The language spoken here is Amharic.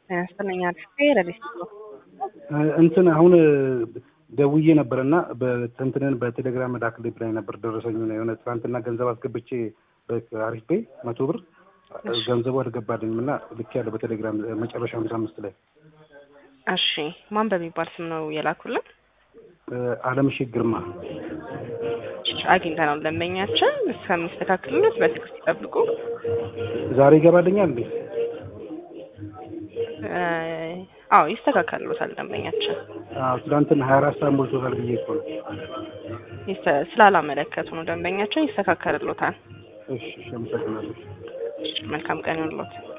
ያስጠነኛ ረዲስ እንትን አሁን ደውዬ ነበር እና በትንትንን በቴሌግራም ላክልኝ ብላኝ ነበር። ደረሰኝ የሆነ ትናንትና ገንዘብ አስገብቼ በአሪፍ ቤ መቶ ብር ገንዘቡ አልገባልኝም እና ልክ ያለው በቴሌግራም መጨረሻ ሃምሳ አምስት ላይ እሺ ማን በሚባል ስም ነው የላኩልን? አለምሼት ግርማ አግኝተናል። ደንበኛችን እስከሚስተካከልለት በትዕግስት ይጠብቁ። ዛሬ ይገባልኛል እንዴ? አዎ ይስተካከልሎታል። ደንበኛችን አዎ ትናንትና ሀያ አራት ሰዓት ሞልቶታል ብዬ እኮ ነው። ስላላመለከቱ ነው። ደንበኛችን ይስተካከልሎታል። እሺ እሺ፣ አመሰግናለሁ። መልካም ቀን ይሁንልዎት።